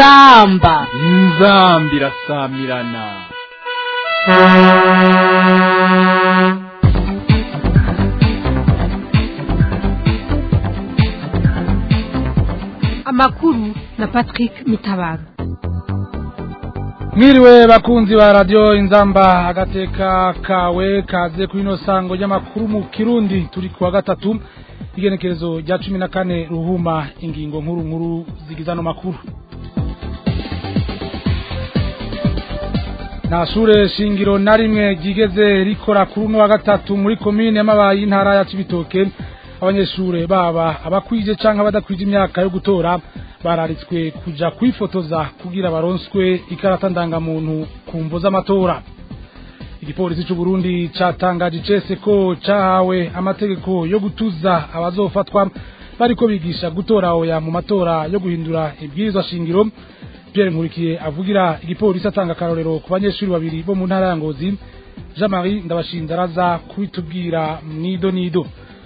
inzamba inzambi irasamirana amakuru na patrick mitabaro mwiriwe bakunzi ba radiyo inzamba agateka kawe kaze kuri ino sango ry'amakuru mu kirundi turi kuwa gatatu igenekerezo rya cumi na kane ruhuma ingingo nkuru nkuru zigize ano makuru nta shure shingiro na rimwe ryigeze rikora kuri uno wa gatatu muri komine y'amabaye y'intara ya cibitoke abanyeshure baba abakwije canke abadakwije imyaka yo gutora bararitswe kuja kwifotoza kugira baronswe ikarata ndangamuntu ku mvo z'amatora igipolisi c'u Burundi catangaje icese ko cahawe amategeko yo gutuza abazofatwa bariko bigisha gutora oya mu matora yo guhindura ibwirizwa shingiro Pierre Nkurikiye avugira igipolisi atanga akarorero ku banyeshuri babiri bo mu ntara ya Ngozi Jean-Marie Ndabashinze araza kubitubwira mnido nido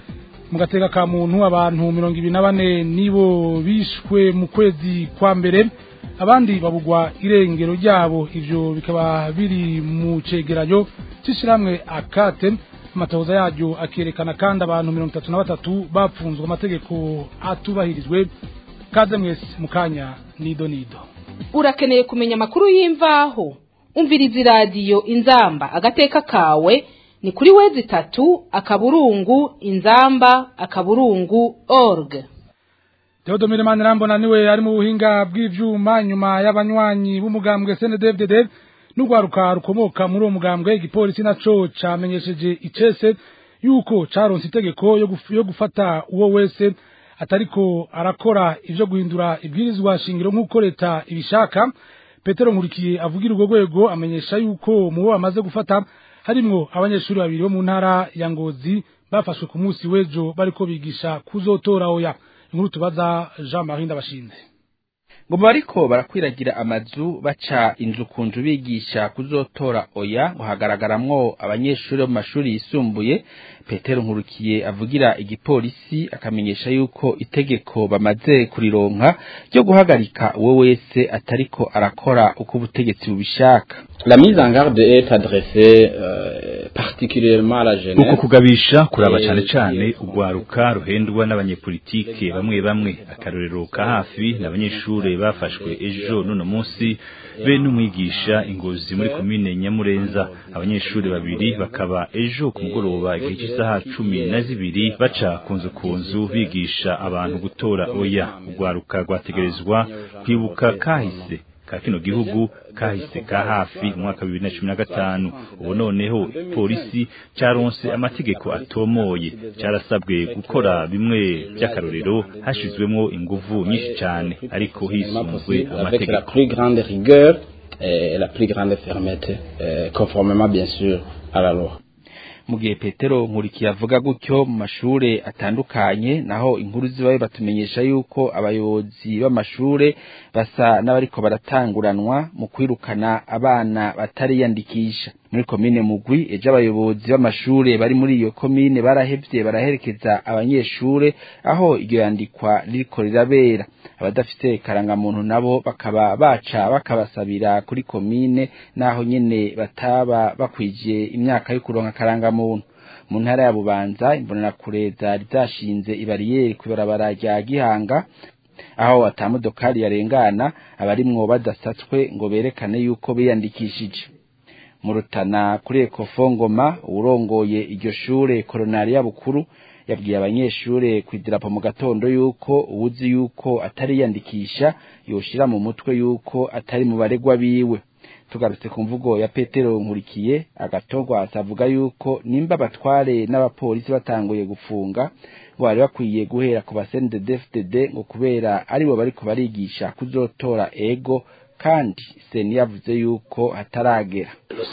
mu gateka ka muntu abantu mirongo ibiri na bane nibo bishwe mu kwezi kwa mbere abandi babugwa irengero ryabo ivyo bikaba biri mu cegeranyo c'ishirahamwe akate amatohoza yaryo akerekana kandi abantu mirongo itatu na batatu bapfunzwe amategeko atubahirizwe kaze mwese mu kanya nido nido urakeneye kumenya amakuru y'imvaho umviriza iradiyo inzamba agateka kawe ni kuri wezi itatu akaburungu inzamba akaburungu org Theodomire Manirambona niwe ari mu buhinga bw'ivyuma nyuma y'abanywanyi b'umugambwe CNDD-FDD n'urwaruka rukomoka muri uwo mugambwe igipolisi naco camenyesheje icese yuko caronse itegeko yo, guf yo gufata uwo wese atariko arakora ivyo guhindura ibwirizwa shingiro nk'uko leta ibishaka Petero Nkurikiye avugira urwo rwego amenyesha yuko mu bo bamaze gufata harimwo abanyeshuri babiri bo mu ntara ya Ngozi bafashwe ku munsi w'ejo bariko bigisha kuzotora oya inkuru tubaza Jean Marie Ndabashinze ngo bariko barakwiragira amazu baca inzu ku nzu bigisha kuzotora oya ngo hagaragaramwo abanyeshuri bo mu mashuri yisumbuye petero nkurukiye avugira igipolisi akamenyesha yuko itegeko bamaze kurironka ryo guhagarika uwo wese atariko arakora uko ubutegetsi bubishaka La mise en garde est adressée euh, particulièrement à la jeunesse. uko kugabisha kuraba cane cane urwaruka ruhendwa n'abanyepolitike bamwe bamwe akarorero ka hafi n'abanyeshure bafashwe ejo n'uno munsi be n'umwigisha ingozi muri komine nyamurenza abanyeshure babiri bakaba ejo ku mugoroba igihe cy'isaha cumi na zibiri baca kunzu kunzu bigisha abantu gutora oya urwaruka rwategerezwa kwibuka kahise ka kino gihugu kahise ka hafi mu mwaka bibiri na cumi na gatanu ubu noneho polisi caronse amategeko atomoye carasabwe gukora bimwe vy'akarorero hashizwemwo inguvu nyinshi cane ariko hisunzwe avec la amategeko plus grande rigueur et la plus grande fermeté, euh, conformément bien sûr à la loi. mu gihe petero nkurikiye avuga gutyo mu mashure atandukanye naho inkuru zibayo batumenyesha yuko abayobozi b'amashure basa n'abariko baratanguranwa mu kwirukana abana batariyandikisha muri komine mugwi ejo abayobozi b'amashure bari muri iyo komine barahevye baraherekeza abanyeshure aho iryo yandikwa ririko rirabera abadafite karangamuntu nabo bakaba baca bakabasabira kuri komine naho nyene bataba bakwije imyaka yo kuronka karangamuntu mu ntara ya bubanza imbonerakure zari zashinze ibariyeri kw'ibarabara rya gihanga aho atamodokari yarengana abarimwo badasatswe ngo berekane yuko biyandikishije mu rutana kuri ekofo ngoma uwurongoye iryo shure koronariya bukuru yabwiye abanyeshure kwidirapo mu gatondo yuko uwuzi yuko atariyandikisha yoshira mu mutwe yuko atari mu baregwa biwe tugarutse ku mvugo ya petero nkurikiye agatogwa avuga yuko nimba abatware n'abapolisi batanguye gufunga ngo bari bakwiye guhera ku basendedefded ngo kubera aribo bariko barigisha kuzotora ego kandi seni yavuze yuko hataragera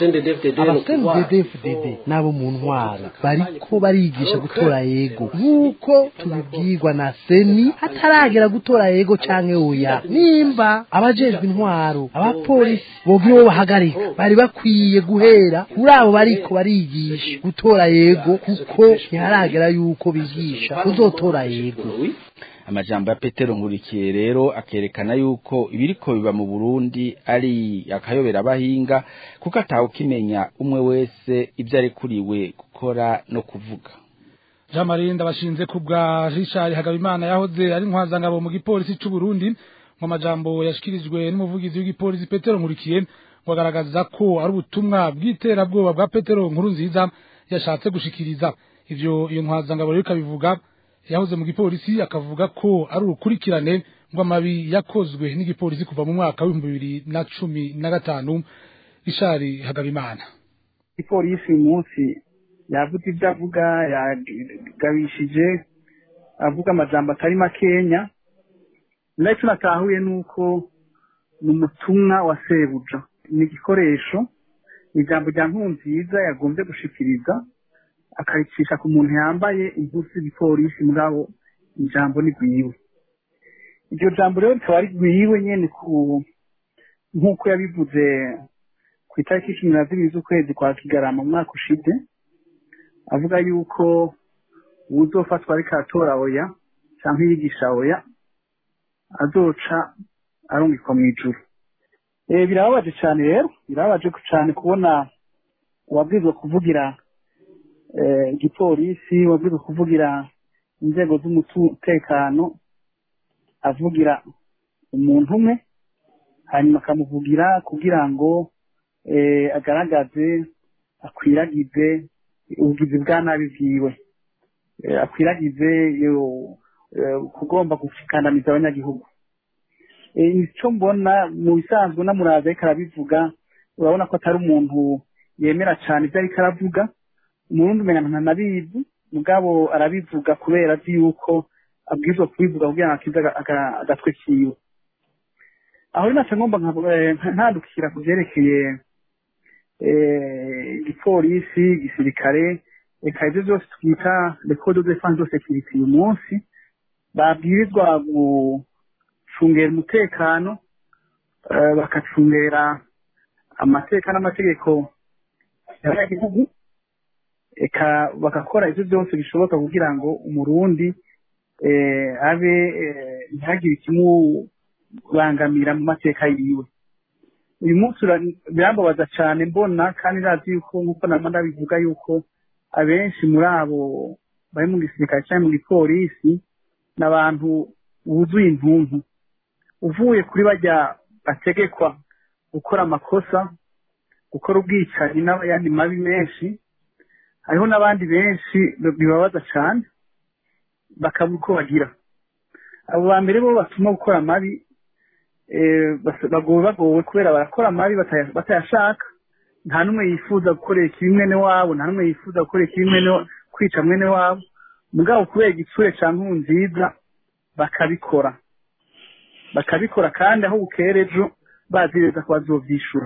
abasendedefdd n'abo mu ntwaro bariko barigisha gutora yego nk'uko tubibwirwa na seni hataragera gutora yego canke oya nimba abajejwe intwaro abapolisi bogira uwo bahagarika bari bakwiye guhera kuri abo bariko barigisha gutora yego kuko ntiharagera yuko bigisha kuzotora yego amajambo ya petero nkurikiye rero akerekana yuko ibiriko biba mu burundi ari akayobera abahinga kuko atawukimenya umwe wese ibyo arekuriwe gukora no kuvuga jean marie ndabashinze ku bwa richard hagabimana yahoze ari intwazangabo mu gipolisi c'u burundi mu majambo yashikirijwe n'umuvugizi w'igipolisi petero nkurikiye ngo agaragaza ko ari ubutumwa bw'iterabwoba bwa petero nkuru nziza yashatse gushikiriza ivyo iyo ntwazangabo rero ikabivuga yahoze mu gipolisi akavuga ko ari urukurikirane rw'amabi yakozwe n'igipolisi kuva mu mwaka w'ibihumbi bibiri na cumi na gatanu ishari hagabimana ipolisi uyu munsi yavuze ibyo avuga yagabishije avuga amajambo atari makenya ndetse natahuye nuko ni umutumwa wa sebuja ni igikoresho ijambo rya nkunziza yagombye gushikiriza akaricisha ku muntu yambaye impuzu z'igipolisi mugabo ijambo ni rwiwe iryo jambo rero rikaba ari rwiwe nyene ku nk'uko yabivuze ku itariki cumi na zibiri z'ukwezi kwa kigarama mu mwaka ushize avuga yuko uwuzofatwa ariko aratora oya canke yigisha oya azoca arungikwa mw'ijuru Eh, birababaje cyane rero birababaje cyane kubona uwabwirizwa kuvugira eh, igipolisi wabwirizwa kuvugira inzego z'umutekano avugira umuntu umwe hanyuma akamuvugira kugira ngo eh, agaragaze akwiragize ubugizi bwa nabi bwiwe Eh, akwiragize yo- eh, kugomba gukandamiza abanyagihugu Eh, icyo mbona mu bisanzwe n'amuraza ariko arabivuga urabona ko atari umuntu yemera cyane ibyo ariko aravuga umurundi umenya ntanabizi mugabo arabivuga kubera azi yuko abwirizwa kubivuga kugira ngo akize aga- aga- agatwe kiwe aho rero naca ngomba nka- eh, ntandukira ku byerekeye eh, igipolisi igisirikare reka ibyo byose twita record de defense de sécurité uyu munsi babwirizwa gucungera umutekano eh, bakacungera amateka n'amategeko y'abanyagihugu eka bagakora ibyo byose bishoboka kugira ngo umurundi eh, abe eh, ntihagire ikimubangamira mu mateka yiwe uyu munsi ura- birambabaza cyane mbona kandi ndazi yuko nk'uko nama ndabivuga yuko abenshi muri abo bari mu gisirikare cyangwa mu gipolisi ni abantu buzuye intuntu uvuye kuri bajya bategekwa gukora amakosa gukora ubwicanyi n'ayandi mabi menshi hariho n'abandi benshi bibabaza cyane bakabura uko bagira abo ba mbere bo batuma gukora amabi eh, bas- bagowe bagowe kubera barakora amabi bataya- batayashaka nta n'umwe yifuza gukorera ikibi mwene wabo nta n'umwe yifuza gukorera ikibi mwene wa- kwica mwene wabo mugabo kubera igitsure ca nkunziza bakabikora bakabikora kandi aho bukera ejo bazi neza ko bazovyishura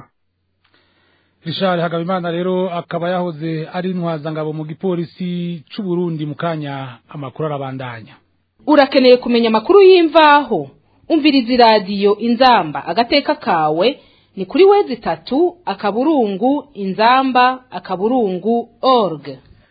Richard Hagabimana rero akaba yahoze ari intwazangabo mu gipolisi c'u Burundi mu kanya amakuru arabandanya urakeneye kumenya amakuru y'imvaho umviriza iradiyo inzamba agateka kawe ni kuri wezi itatu akaburungu inzamba akaburungu org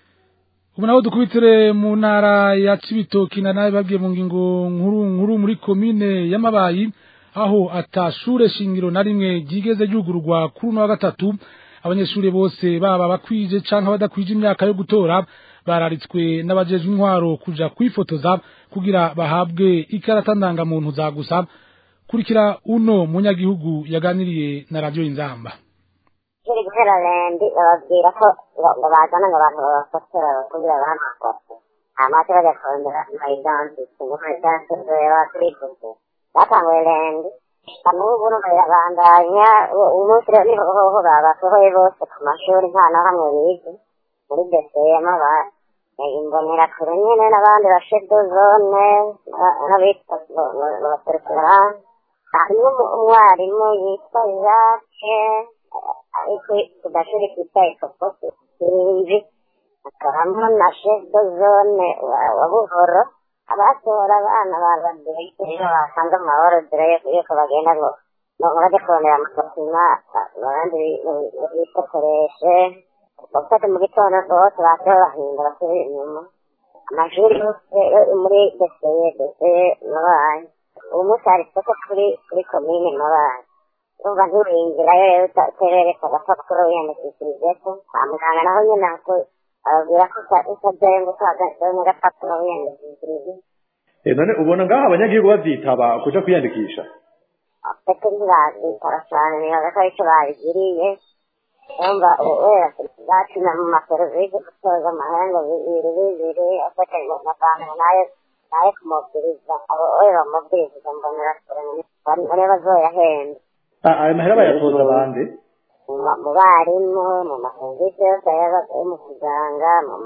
ubu naho dukubitire mu ntara ya Cibitoki na nawe babwiye mu ngingo nkuru nkuru muri komine y'amabayi aho atashure shingiro na rimwe ryigeze ryugururwa kuri uno wa gatatu abanyeshuri bose baba bakwije canke badakwije imyaka yo gutora bararitswe n'abajejwe intwaro kuja kwifotoza kugira bahabwe ikarata ndangamuntu za gusa kurikira uno munyagihugu yaganiriye na radio inzamba kiri guhera rendi bababwira ko ngo ngo bazana ngo abantu babafotora kugira bahamagose amaze bajya kurondera mayidansi ngo mayidansi reba turifuze batanguye rendi n'ubu numva birabandanya umunsi rero niho hoho babasohoye bose ku mashuri nta na hamwe bize muri besema ba imbonera kure nyene n'abandi bashedo zone n'abitwa baserukira harimo umwarimu yitwa jacques ariko ku gashuri kitwa ikoposi sinzi hakabamo na shedo zone wa buhoro abatora abana babadire basanze mu maborodire yuko bagenda ngo ngo bajye kurondera amakosima abandi bifotoreshe bafate mu gitondo bose baje bahinda basubira inyuma amashuri yose yo muri deseye deseye mabaye ubu munsi hari isoko kuri kuri komine mabaye urumva ntiwinjirayo rero uterereka agapapuro wiyandikishirijeko kwa muganga naho nyine hako bababwira ko utajyayo ngo utahagazeho n'agapapuro wiyandikishirije none ubona ngaho abanyagihugu bavyitaba kuja kwiyandikisha ndetse ntibazitaba cyane nibaza ko aricyo babigiriye urumva wera bacina mu maserivisi gutoza amahanga bibiri bibiri afatanyije na banki nayo nayo kumubwiriza abo we bamubwiriza mbonera kure bane bazoyahenda ayo mahera bayatoza bande mu barimu mu maserivisi yose yo mu kuganga mu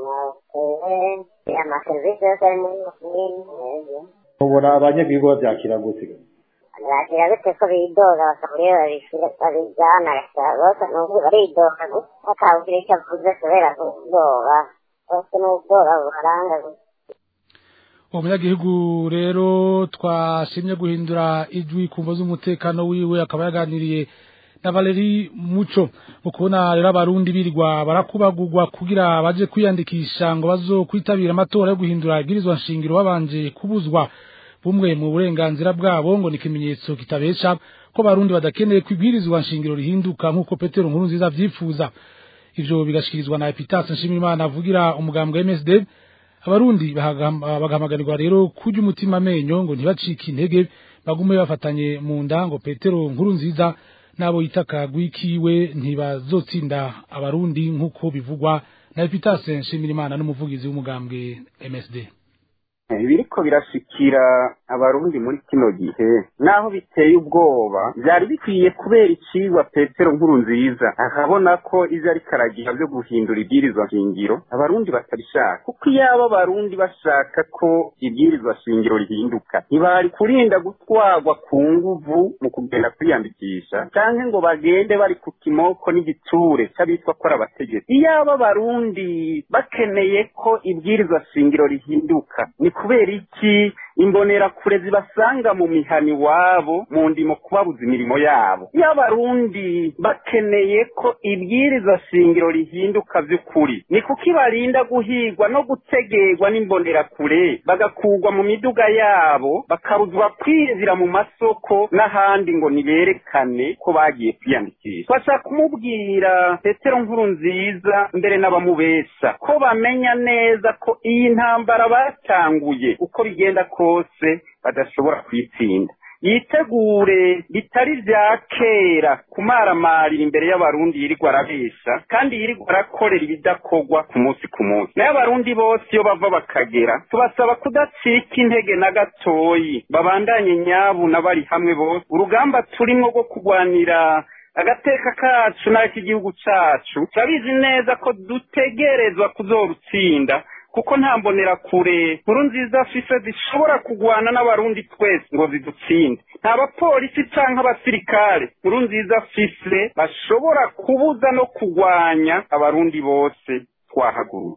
mahoteli amaserivisi yose ari muri komini ubona abanyagihugu bavyakira gute bakira gute ko bidoga bakaburiye babishyira babijyana bose ni ubu baridoga bakabwira icyo avuze kubera ubwoba bose ni ubwoba bubaranga uwo munyagihugu rero twashimye guhindura ijwi ku mvo z'umutekano wiwe akaba yaganiriye na Valeri Muco ukubona rero abarundi birirwa barakubagurwa kugira baje kwiyandikisha ngo bazo kwitabira amatora yo guhindura ibwirizwa nshingiro babanje kubuzwa bumwe mu burenganzira bwabo ngo ni ikimenyetso kitabesha ko barundi badakeneye kwibwirizwa nshingiro rihinduka nk'uko Petero nkuru nziza vyifuza ivyo bigashikirizwa na Epitas Nshimiyimana avugira umugambwe MSD abarundi bagahamagarirwa rero kurya umutima amenyo ngo ntibacike intege bagume bafatanye mu nda ngo Petero nkuru nziza nabo yitaka gwikiwe ntibazotsinda abarundi nk'uko bivugwa na Epitas Nshimiyimana n'umuvugizi w'umugambwe MSD ibiriko birashikira abarundi muri kino gihe naho biteye ubwoba byari bikwiye kubera icigwa petero nkuru nziza akabona ko ivyo ariko aragira vyo guhindura ibwirizwa shingiro abarundi batabishaka kuko iyaba abarundi bashaka ko ibwirizwa shingiro rihinduka ntibari kurinda gutwarwa ku nguvu mu kugenda kwiyandikisha canke ngo bagende bari ku kimoko n'igiture c'abitwa ko ari abategetsi iyaba abarundi bakeneye ko ibwirizwa shingiro rihinduka ni kubera iki imbonerakure zibasanga mu mihani wabo mu ndimo kubabuza imirimo yabo iyo abarundi bakeneye ko ibwiriza shingiro rihinduka vy'ukuri ni kuko ibarinda guhigwa no gutegerwa n'imbonerakure bagakurwa mu miduga yabo bakabuzwa kwinjira mu masoko n'ahandi ngo niberekane ko bagiye kwiyandikisha bashaka kumubwira petero nkuru nziza mbere n'abamubesha ko bamenya neza ko iyi ntambara batanguye uko bigenda kose badashobora kwitsinda yitegure bitari vya kera kumaramarira imbere y'abarundi yirirwa arabesha kandi yirirwa arakorera ibidakorwa ku munsi ku munsi nayo abarundi bose iyo bava bakagera tubasaba kudacika intege na gatoyi babandanye nyabu na bari hamwe bose urugamba turimwo rwo kurwanira agateka kacu n'ak'igihugu cacu turabizi neza ko dutegerezwa kuzorutsinda kuko nta mbonera kure nkuru nziza afise zishobora kugwana n'abarundi twese ngo zidutsinde nta bapolisi canke abasirikare nkuru nziza afise bashobora kubuza no kugwanya abarundi bose twahaguruye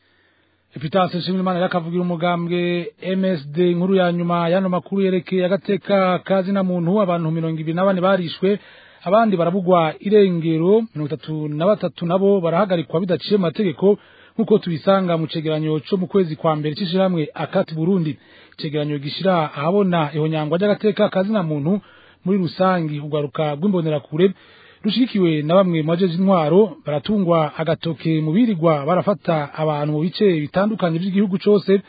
Epitase Nshimiyimana yakavugira umugambwe MSD inkuru ya nyuma yano makuru yerekeye agateka kazi na muntu abantu mirongo ibiri na bane barishwe abandi barabugwa irengero mirongo itatu na batatu nabo barahagarikwa bidaciye mu mategeko nk'uko tubisanga mu cegeranyo co mu kwezi kwa mbere c'ishirahamwe akati Burundi icegeranyo gishira ahabona ihonyangwa ry'agateka kazi na muntu muri rusangi ugaruka rw'imbonerakure rushigikiwe na bamwe mu bajeje intwaro baratungwa agatoke mu birirwa barafata abantu mu bice bitandukanye by'igihugu cose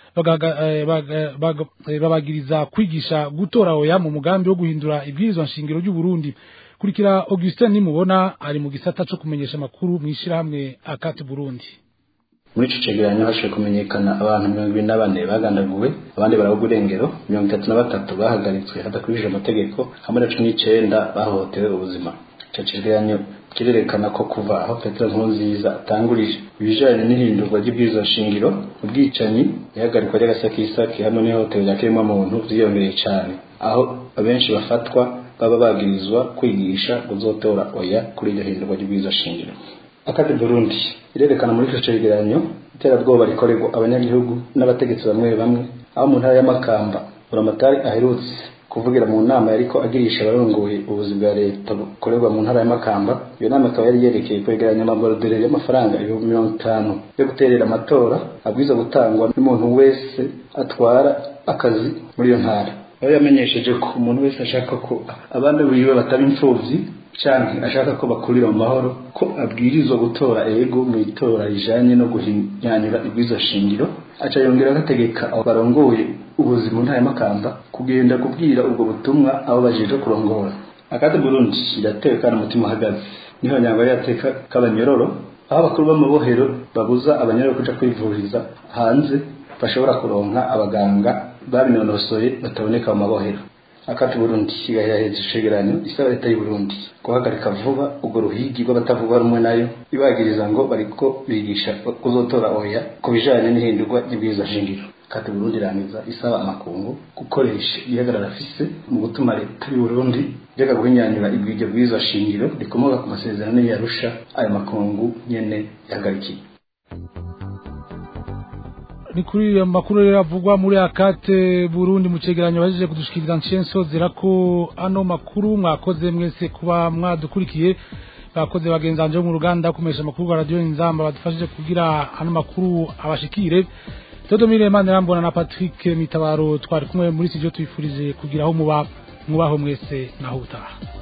babagiriza kwigisha gutora oya mu mugambi wo guhindura ibwirizwa nshingiro ry'u Burundi kurikira Augustin nimubona ari mu gisata co kumenyesha makuru mwishirahamwe akati Burundi muri ico cegeranyo hashoboye kumenyekana abantu mirongo ibiri na bane bagandaguwe abandi barabugwa irengero mirongo itatu na batatu bahagaritswe hadakurikije amategeko hamwe na cumi n'icenda bahohotewe ubuzima ico cegeranyo kirerekana ko kuva aho petero nkurunziza atangurije ibijanye n'ihindurwa ry'ibwirizwa shingiro ubwicanyi ihagarikwa ry'agasakisaki hamwe n'ihohoterwa rya kiremwamuntu vyiyongereye cane aho abenshi bafatwa baba bagirizwa kwigisha guzotora oya kuri iryo hindurwa ry'ibwirizwa shingiro akati burundi irerekana muri ico cegeranyo iterabwoba rikorerwa abanyagihugu n'abategetsi bamwe bamwe aho mu ntara y'amakamba buramatari aherutse kuvugira mu nama yariko agirisha abarongoye ubuzi bwa leta bukorerwa mu ntara ya Makamba iyo nama ikaba yari yerekeye kwegeranya amaborodere y'amafaranga ibihumbi mirongo itanu yo guterera amatora abwiza gutangwa n'umuntu wese atwara akazi muri iyo ntara aho yamenyesheje ko umuntu wese ashaka ko abandi biwe bataba imfuvyi canke ashaka ko bakurira mu mahoro ko abwirizwa gutora ego mu itora rijanye no guhinyanyura ibwizo shingiro aca yongera agategeka abo barongoye ubuzima ntaya makamba kugenda kubwira ubwo butumwa abo bajeje kurongora akati Burundi iratewe kandi umutima uhagaze niho nyangwa yateka k'abanyororo aho abakuru b'amabohero babuza abanyororo kuja kwivuriza hanze bashobora kuronka abaganga babinonosoye bataboneka mu mabohero akati Burundi igaheraheje icegeranyo isaba leta y'u Burundi guhagarika vuba ubwo ruhigi rw'abatavuga rumwe nayo ibagiriza ngo bariko bigisha kuzotora oya ku bijanye n'ihindurwa ry'ibwirizwa shingiro kati Burundi irangiza isaba amakungu gukoresha ihagarara afise mu gutuma leta y'u Burundi reka guhinyanyura ibwiryo bwirizwa shingiro rikomoka ku masezerano y'Arusha ayo makungu nyene yahagarikiye ni kuri iyo makuru rero avugwa muri akate Burundi mu cegeranyo bajeje kudushikiriza nshenso zira ko ano makuru mwakoze mwese kuba mwadukurikiye bakoze bagenzanje mu ruganda kumesha makuru wa radio Inzamba badufashije kugira ano makuru abashikire Todomire Imana rambona na Patrick Mitabaro twari kumwe muri studio twifurije kugira aho muba mubaho mwese naho utaha